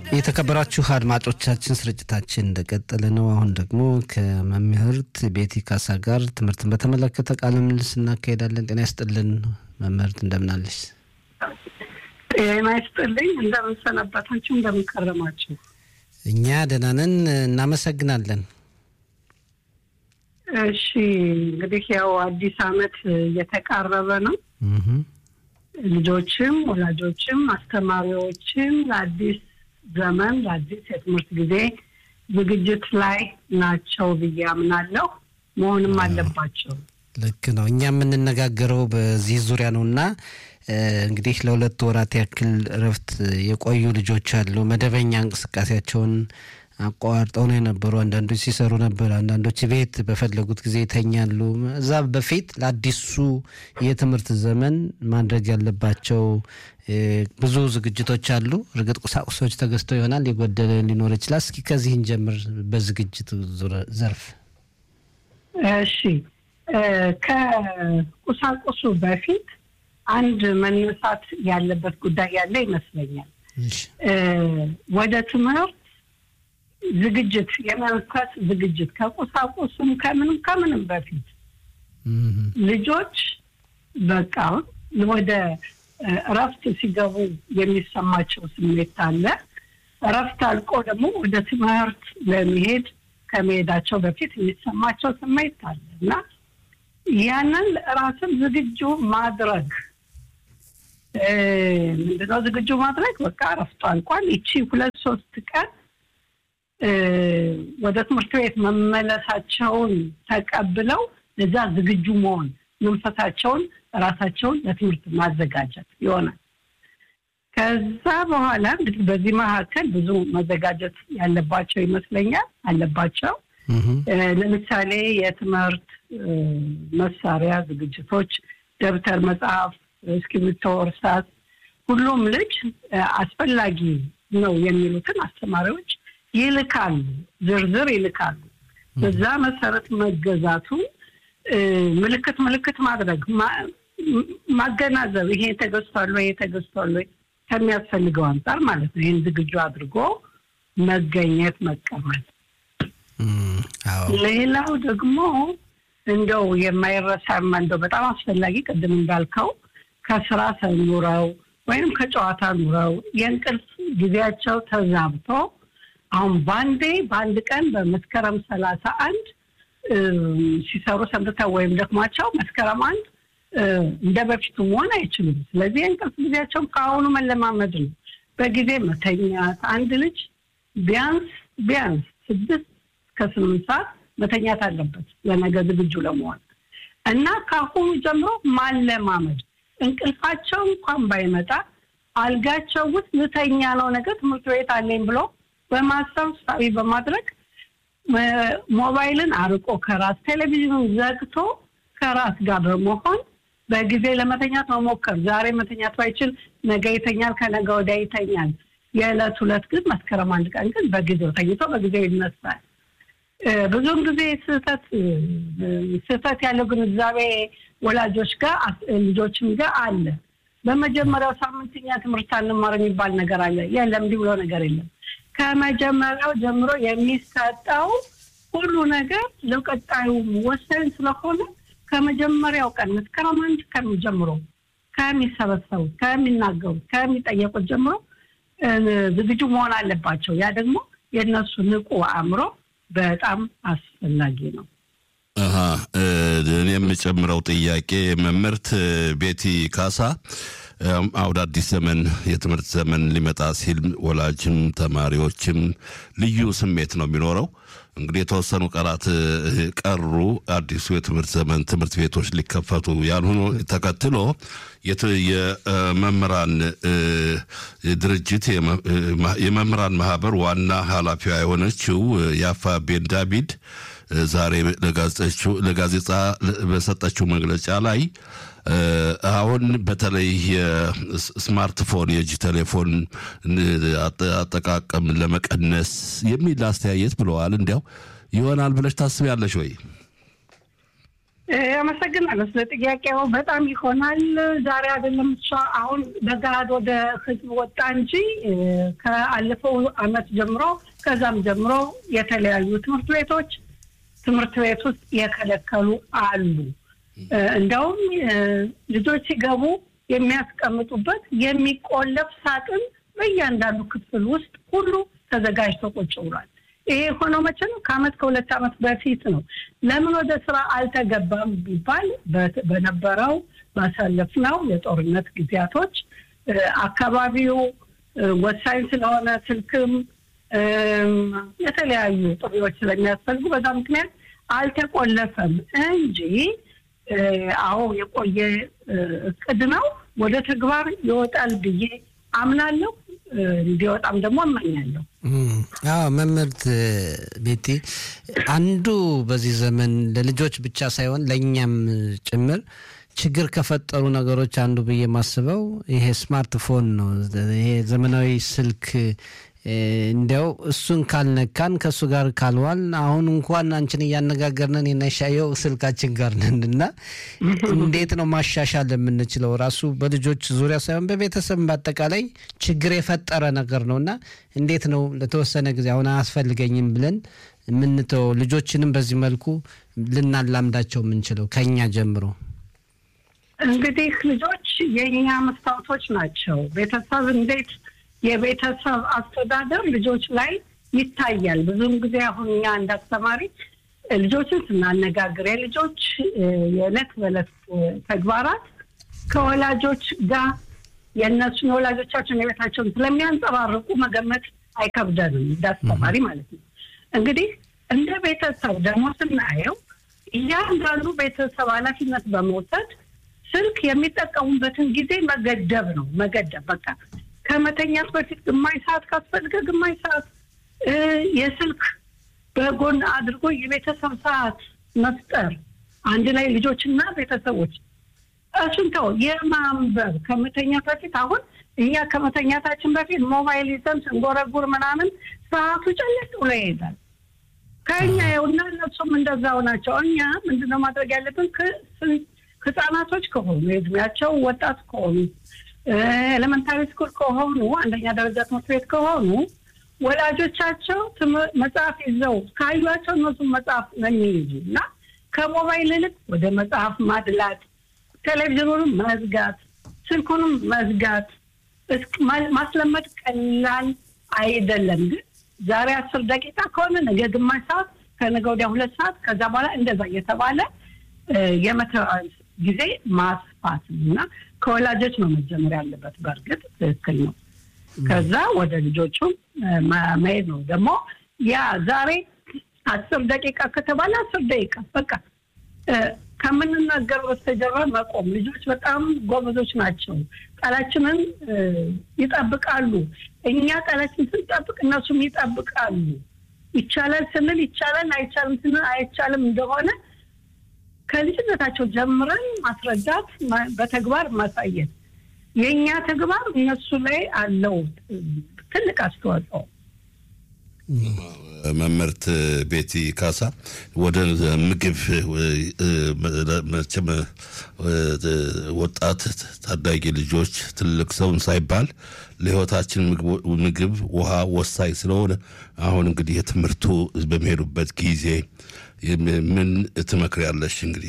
የተከበራችሁ አድማጮቻችን ስርጭታችን እንደቀጠለ ነው። አሁን ደግሞ ከመምህርት ቤቲ ካሳ ጋር ትምህርትን በተመለከተ ቃለ ምልልስ እናካሄዳለን። ጤና ይስጥልን መምህርት፣ እንደምናለች? ጤና ይስጥልኝ። እንደምንሰነበታችሁ፣ እንደምንከረማችሁ? እኛ ደህና ነን፣ እናመሰግናለን። እሺ እንግዲህ ያው አዲስ ዓመት እየተቃረበ ነው። ልጆችም ወላጆችም አስተማሪዎችም ለአዲስ ዘመን ለአዲስ የትምህርት ጊዜ ዝግጅት ላይ ናቸው ብዬ አምናለሁ። መሆንም አለባቸው። ልክ ነው። እኛ የምንነጋገረው በዚህ ዙሪያ ነው እና እንግዲህ ለሁለት ወራት ያክል እረፍት የቆዩ ልጆች አሉ። መደበኛ እንቅስቃሴያቸውን አቋርጠው ነው የነበሩ። አንዳንዶች ሲሰሩ ነበር፣ አንዳንዶች ቤት በፈለጉት ጊዜ ይተኛሉ። እዛ በፊት ለአዲሱ የትምህርት ዘመን ማድረግ ያለባቸው ብዙ ዝግጅቶች አሉ። እርግጥ ቁሳቁሶች ተገዝተው ይሆናል፣ የጎደለ ሊኖር ይችላል። እስኪ ከዚህ እንጀምር፣ በዝግጅት ዘርፍ። እሺ፣ ከቁሳቁሱ በፊት አንድ መነሳት ያለበት ጉዳይ ያለ ይመስለኛል። ወደ ትምህርት ዝግጅት የመንፈስ ዝግጅት ከቁሳቁሱም ከምንም ከምንም በፊት ልጆች በቃ ወደ እረፍት ሲገቡ የሚሰማቸው ስሜት አለ። እረፍት አልቆ ደግሞ ወደ ትምህርት ለመሄድ ከመሄዳቸው በፊት የሚሰማቸው ስሜት አለ እና ያንን ራስን ዝግጁ ማድረግ ምንድነው? ዝግጁ ማድረግ በቃ እረፍቱ አልቋል። ይቺ ሁለት ሶስት ቀን ወደ ትምህርት ቤት መመለሳቸውን ተቀብለው ለዛ ዝግጁ መሆን መንፈሳቸውን ራሳቸውን ለትምህርት ማዘጋጀት ይሆናል። ከዛ በኋላ እንግዲህ በዚህ መካከል ብዙ መዘጋጀት ያለባቸው ይመስለኛል አለባቸው። ለምሳሌ የትምህርት መሳሪያ ዝግጅቶች፣ ደብተር፣ መጽሐፍ፣ እስክሪብቶ፣ እርሳስ ሁሉም ልጅ አስፈላጊ ነው የሚሉትን አስተማሪዎች ይልካሉ፣ ዝርዝር ይልካሉ። በዛ መሰረት መገዛቱ ምልክት ምልክት ማድረግ ማገናዘብ፣ ይሄ ተገዝቷል ወይ ይሄ ተገዝቷል ወይ ከሚያስፈልገው አንጻር ማለት ነው። ይህን ዝግጁ አድርጎ መገኘት መቀመጥ። ሌላው ደግሞ እንደው የማይረሳ እንደው በጣም አስፈላጊ ቅድም እንዳልከው ከስራ ሰኑረው ወይም ከጨዋታ ኑረው የእንቅልፍ ጊዜያቸው ተዛብቶ አሁን በአንዴ በአንድ ቀን በመስከረም ሰላሳ አንድ ሲሰሩ ሰንብተው ወይም ደክሟቸው መስከረም አንድ እንደ በፊቱ መሆን አይችሉም። ስለዚህ የእንቅልፍ ጊዜያቸውን ከአሁኑ መለማመድ ነው። በጊዜ መተኛት። አንድ ልጅ ቢያንስ ቢያንስ ስድስት እስከ ስምንት ሰዓት መተኛት አለበት ለነገ ዝግጁ ለመሆን እና ከአሁኑ ጀምሮ ማለማመድ እንቅልፋቸው እንኳን ባይመጣ አልጋቸው ውስጥ ልተኛ ነው ነገ ትምህርት ቤት አለኝ ብሎ በማሰብ ሳቢ በማድረግ ሞባይልን አርቆ ከራስ ቴሌቪዥኑን ዘግቶ ከራስ ጋር በመሆን በጊዜ ለመተኛት መሞከር። ዛሬ መተኛት ባይችል ነገ ይተኛል፣ ከነገ ወዲያ ይተኛል። የዕለት ሁለት ግን መስከረም አንድ ቀን ግን በጊዜው ተኝቶ በጊዜው ይነሳል። ብዙውን ጊዜ ስህተት ስህተት ያለው ግንዛቤ ወላጆች ጋር ልጆችም ጋር አለ። በመጀመሪያው ሳምንትኛ ትምህርት አንማር የሚባል ነገር አለ። የለም እንዲህ ብሎ ነገር የለም። ከመጀመሪያው ጀምሮ የሚሰጠው ሁሉ ነገር ለቀጣዩ ወሳኝ ስለሆነ ከመጀመሪያው ቀን መስከረም አንድ ቀን ጀምሮ ከሚሰበሰቡት፣ ከሚናገሩት፣ ከሚጠየቁት ጀምሮ ዝግጁ መሆን አለባቸው። ያ ደግሞ የእነሱ ንቁ አእምሮ በጣም አስፈላጊ ነው። እኔ የምጨምረው ጥያቄ መምህርት ቤቲ ካሳ አውደ አዲስ ዘመን የትምህርት ዘመን ሊመጣ ሲል ወላጅም ተማሪዎችም ልዩ ስሜት ነው የሚኖረው። እንግዲህ የተወሰኑ ቀናት ቀሩ። አዲሱ የትምህርት ዘመን ትምህርት ቤቶች ሊከፈቱ ያልሆኑ ተከትሎ የመምህራን ድርጅት የመምህራን ማህበር ዋና ኃላፊዋ የሆነችው ያፋ ቤን ዳቪድ ዛሬ ለጋዜጣ በሰጠችው መግለጫ ላይ አሁን በተለይ የስማርትፎን የእጅ ቴሌፎን አጠቃቀም ለመቀነስ የሚል አስተያየት ብለዋል። እንዲያው ይሆናል ብለሽ ታስቢያለሽ ወይ? አመሰግናለሁ ስለ ጥያቄው። በጣም ይሆናል ዛሬ አይደለም እሷ አሁን በገሃድ ወደ ህዝብ ወጣ እንጂ ከአለፈው አመት ጀምሮ ከዛም ጀምሮ የተለያዩ ትምህርት ቤቶች ትምህርት ቤት ውስጥ የከለከሉ አሉ። እንደውም ልጆች ሲገቡ የሚያስቀምጡበት የሚቆለፍ ሳጥን በእያንዳንዱ ክፍል ውስጥ ሁሉ ተዘጋጅቶ ቁጭ ብሏል። ይሄ የሆነው መቼ ነው? ከአመት ከሁለት አመት በፊት ነው። ለምን ወደ ስራ አልተገባም ቢባል በነበረው ባሳለፍነው የጦርነት ጊዜያቶች አካባቢው ወሳኝ ስለሆነ ስልክም የተለያዩ ጥሪዎች ስለሚያስፈልጉ በዛ ምክንያት አልተቆለፈም እንጂ አዎ የቆየ እቅድ ነው። ወደ ተግባር ይወጣል ብዬ አምናለሁ። እንዲወጣም ደግሞ እመኛለሁ። አዎ መምህርት ቤቲ፣ አንዱ በዚህ ዘመን ለልጆች ብቻ ሳይሆን ለእኛም ጭምር ችግር ከፈጠሩ ነገሮች አንዱ ብዬ የማስበው ይሄ ስማርትፎን ነው። ይሄ ዘመናዊ ስልክ እንዲያው እሱን ካልነካን ከእሱ ጋር ካልዋል አሁን እንኳን አንቺን እያነጋገርነን የናሻየው ስልካችን ጋር ነን እና እንዴት ነው ማሻሻል የምንችለው? ራሱ በልጆች ዙሪያ ሳይሆን በቤተሰብ በአጠቃላይ ችግር የፈጠረ ነገር ነው እና እንዴት ነው ለተወሰነ ጊዜ አሁን አያስፈልገኝም ብለን የምንተው ልጆችንም በዚህ መልኩ ልናላምዳቸው የምንችለው ከኛ ጀምሮ? እንግዲህ ልጆች የእኛ መስታወቶች ናቸው። ቤተሰብ እንዴት የቤተሰብ አስተዳደር ልጆች ላይ ይታያል። ብዙውን ጊዜ አሁን እኛ እንዳስተማሪ ልጆችን ስናነጋግር የልጆች የዕለት በዕለት ተግባራት ከወላጆች ጋር የእነሱን የወላጆቻቸውን የቤታቸውን ስለሚያንጸባርቁ መገመት አይከብደንም እንዳስተማሪ ማለት ነው። እንግዲህ እንደ ቤተሰብ ደግሞ ስናየው እያንዳንዱ ቤተሰብ ኃላፊነት በመውሰድ ስልክ የሚጠቀሙበትን ጊዜ መገደብ ነው። መገደብ በቃ ከመተኛት በፊት ግማሽ ሰዓት ካስፈልገ ግማሽ ሰዓት የስልክ በጎን አድርጎ የቤተሰብ ሰዓት መፍጠር አንድ ላይ ልጆችና ቤተሰቦች እሱን ተው የማንበብ ከመተኛት በፊት አሁን እኛ ከመተኛታችን በፊት ሞባይል ይዘን ስንጎረጉር ምናምን ሰዓቱ ጨለጥ ብሎ ይሄዳል። ከእኛ የውና እነሱም እንደዛው ናቸው። እኛ ምንድነው ማድረግ ያለብን? ህጻናቶች ከሆኑ የእድሜያቸው ወጣት ከሆኑ ኤሌመንታሪ ስኩል ከሆኑ አንደኛ ደረጃ ትምህርት ቤት ከሆኑ ወላጆቻቸው መጽሐፍ ይዘው ካዩቸው እነሱም መጽሐፍ ነው የሚይዙ እና ከሞባይል ይልቅ ወደ መጽሐፍ ማድላት፣ ቴሌቪዥኑንም መዝጋት፣ ስልኩንም መዝጋት ማስለመድ ቀላል አይደለም። ግን ዛሬ አስር ደቂቃ ከሆነ ነገ ግማሽ ሰዓት፣ ከነገ ወዲያ ሁለት ሰዓት፣ ከዛ በኋላ እንደዛ እየተባለ የመተዋወል ጊዜ ማስፋት እና ከወላጆች ነው መጀመር ያለበት። በእርግጥ ትክክል ነው። ከዛ ወደ ልጆቹ መሄድ ነው። ደግሞ ያ ዛሬ አስር ደቂቃ ከተባለ አስር ደቂቃ በቃ ከምንናገር በስተጀርባ መቆም። ልጆች በጣም ጎበዞች ናቸው። ቃላችንን ይጠብቃሉ። እኛ ቃላችን ስንጠብቅ እነሱም ይጠብቃሉ። ይቻላል ስንል ይቻላል፣ አይቻልም ስንል አይቻልም እንደሆነ ከልጅነታቸው ጀምረን ማስረዳት፣ በተግባር ማሳየት የእኛ ተግባር እነሱ ላይ አለው ትልቅ አስተዋጽኦ። መምህርት ቤቲ ካሳ ወደ ምግብ መቼም ወጣት ታዳጊ ልጆች ትልቅ ሰውን ሳይባል ለሕይወታችን ምግብ፣ ውሃ ወሳኝ ስለሆነ አሁን እንግዲህ የትምህርቱ በሚሄዱበት ጊዜ ምን ትመክሪያለሽ? እንግዲህ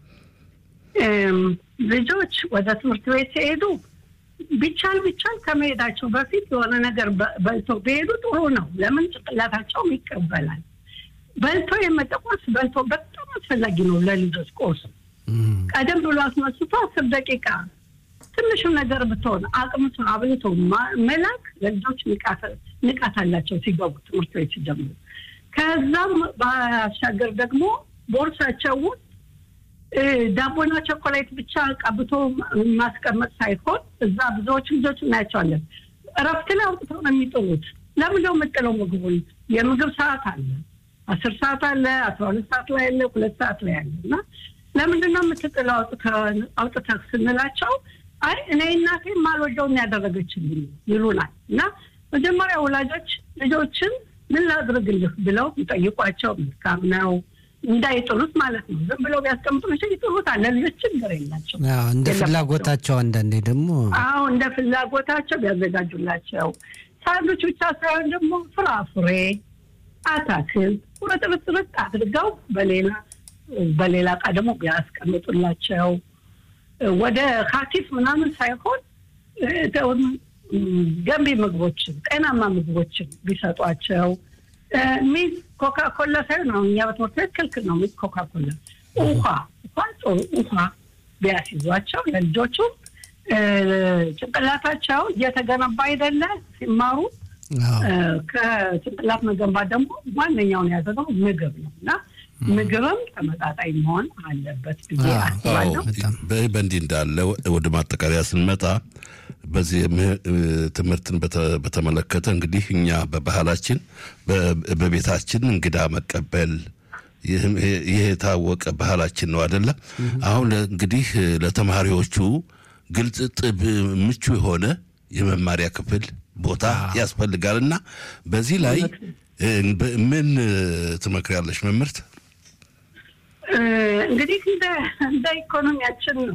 ልጆች ወደ ትምህርት ቤት ሲሄዱ ቢቻል ቢቻል ከመሄዳቸው በፊት የሆነ ነገር በልተው ቢሄዱ ጥሩ ነው። ለምን ጭንቅላታቸውም ይቀበላል። በልቶ የመጣ ቁርስ በልቶ በጣም አስፈላጊ ነው ለልጆች ቁርስ። ቀደም ብሎ አስነስቶ አስር ደቂቃ ትንሹ ነገር ብትሆን አቅምቶ አብልቶ መላክ ለልጆች ንቃት አላቸው ሲገቡ ትምህርት ቤት ሲጀምሩ። ከዛም ባሻገር ደግሞ ቦርሳቸው ውስጥ ዳቦና ቸኮሌት ብቻ ቀብቶ ማስቀመጥ ሳይሆን እዛ ብዙዎች ልጆች እናያቸዋለን። እረፍት ላይ አውጥተው ነው የሚጥሉት። ለምንድነው የምጥለው? ምግቡን የምግብ ሰዓት አለ፣ አስር ሰዓት አለ፣ አስራ ሁለት ሰዓት ላይ አለ፣ ሁለት ሰዓት ላይ አለ እና ለምንድነው የምትጥለው አውጥተህ ስንላቸው አይ እኔ እናቴ ማልወደውን ያደረገችልኝ ይሉናል። እና መጀመሪያ ወላጆች ልጆችን ምን ላድርግልህ ብለው ይጠይቋቸው መልካም ነው። እንዳይጥሉት ማለት ነው። ዝም ብለው ቢያስቀምጡ መቼ ይጥሉታል። ለልጆች ችግር የላቸው። አዎ፣ እንደ ፍላጎታቸው አንዳንዴ ደግሞ አዎ እንደ ፍላጎታቸው ቢያዘጋጁላቸው ሳንዱች ብቻ ሳይሆን ደግሞ ፍራፍሬ፣ አታክልት ቁርጥርጥርጥ አድርገው በሌላ በሌላ እቃ ደግሞ ቢያስቀምጡላቸው ወደ ካቲፍ ምናምን ሳይሆን ገንቢ ምግቦችን ጤናማ ምግቦችን ቢሰጧቸው ሚዝ ኮካ ኮላ ሳይሆን አሁን እኛ በትምህርት ቤት ክልክል ነው። ሚዝ ኮካ ኮላ ውሃ ውሃ ጥሩ ውሃ ቢያስይዟቸው ለልጆቹ ጭንቅላታቸው እየተገነባ አይደለ ሲማሩ ከጭንቅላት መገንባት ደግሞ ዋነኛውን ያዘነው ምግብ ነው እና ምግብም ተመጣጣኝ መሆን አለበት ብዬ አስባለሁ። በእንዲህ እንዳለ ወደ ማጠቃለያ ስንመጣ በዚህ ትምህርትን በተመለከተ እንግዲህ እኛ በባህላችን በቤታችን እንግዳ መቀበል ይህ የታወቀ ባህላችን ነው አይደለ? አሁን እንግዲህ ለተማሪዎቹ ግልጽ፣ ጥብ፣ ምቹ የሆነ የመማሪያ ክፍል ቦታ ያስፈልጋል እና በዚህ ላይ ምን ትመክሪያለሽ መምህርት? እንግዲህ እንደ ኢኮኖሚያችን ነው።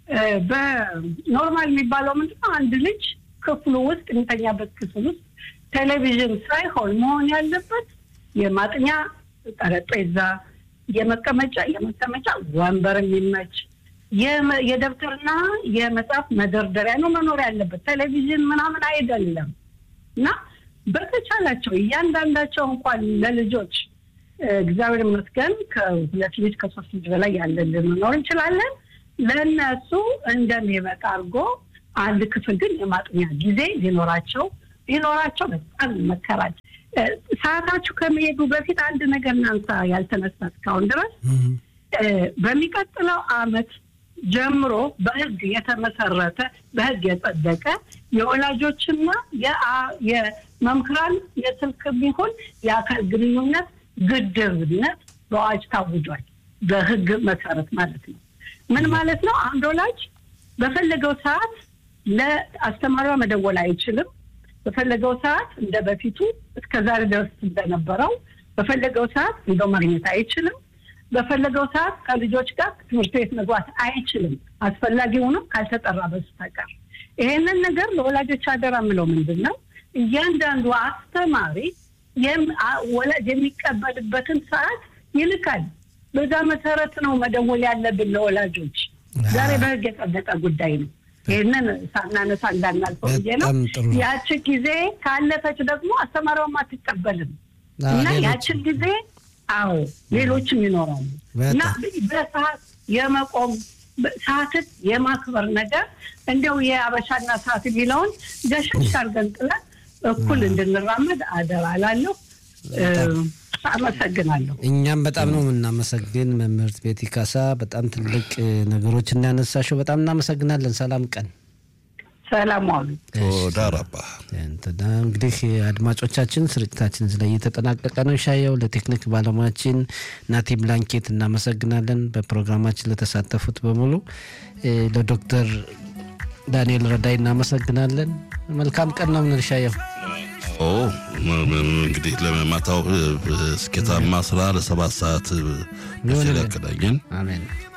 በኖርማል የሚባለው ምንድነው? አንድ ልጅ ክፍሉ ውስጥ የሚተኛበት ክፍል ውስጥ ቴሌቪዥን ሳይሆን መሆን ያለበት የማጥኛ ጠረጴዛ፣ የመቀመጫ የመቀመጫ ወንበር የሚመች የደብተርና የመጽሐፍ መደርደሪያ ነው መኖር ያለበት። ቴሌቪዥን ምናምን አይደለም እና በተቻላቸው እያንዳንዳቸው እንኳን ለልጆች እግዚአብሔር ይመስገን ከሁለት ልጅ ከሶስት ልጅ በላይ ያለን ልንኖር እንችላለን። ለእነሱ እንደሚበቃ አድርጎ አንድ ክፍል ግን የማጥኛ ጊዜ ሊኖራቸው ሊኖራቸው በጣም ይመከራል። ሰዓታችሁ ከመሄዱ በፊት አንድ ነገር እናንሳ ያልተነሳ እስካሁን ድረስ በሚቀጥለው አመት ጀምሮ በህግ የተመሰረተ በህግ የጸደቀ የወላጆችና የመምህራን የስልክ ቢሆን የአካል ግንኙነት ግድብነት በአዋጅ ታውጇል። በህግ መሰረት ማለት ነው። ምን ማለት ነው? አንድ ወላጅ በፈለገው ሰዓት ለአስተማሪዋ መደወል አይችልም። በፈለገው ሰዓት እንደ በፊቱ እስከ ዛሬ ድረስ እንደነበረው በፈለገው ሰዓት እንደው ማግኘት አይችልም። በፈለገው ሰዓት ከልጆች ጋር ትምህርት ቤት መግባት አይችልም፣ አስፈላጊ ሆኖ ካልተጠራ በስተቀር። ይሄንን ነገር ለወላጆች አደራ የምለው ምንድን ነው፣ እያንዳንዱ አስተማሪ ወላጅ የሚቀበልበትን ሰዓት ይልካል። በዛ መሰረት ነው መደወል ያለብን ለወላጆች። ዛሬ በህግ የጸደቀ ጉዳይ ነው። ይህንን ሳናነሳ እንዳናልፈው ብዬ ነው። ያቺ ጊዜ ካለፈች ደግሞ አስተማሪዋም አትቀበልም እና ያችን ጊዜ አዎ ሌሎችም ይኖራሉ እና በሰዓት የመቆም ሰዓትን የማክበር ነገር እንዲያው የአበሻና ሰዓት የሚለውን ገሸሽ አድርገን ጥለን እኩል እንድንራመድ አደራ እላለሁ። አመሰግናለሁ። እኛም በጣም ነው የምናመሰግን መምህርት ቤቲ ካሳ፣ በጣም ትልቅ ነገሮች እናነሳሽው። በጣም እናመሰግናለን። ሰላም ቀን ሰላም ዋሉ። ዳራባ እንግዲህ አድማጮቻችን ስርጭታችን እዚህ ላይ እየተጠናቀቀ ነው። ሻየው ለቴክኒክ ባለሙያችን ናቲ ብላንኬት እናመሰግናለን። በፕሮግራማችን ለተሳተፉት በሙሉ ለዶክተር ዳንኤል ረዳይ እናመሰግናለን። መልካም ቀን ነው ምንል ሻየው እንግዲህ ለማታው ስኬታማ ስራ ለሰባት ሰዓት በዚህ ያቀዳኘን አሜን።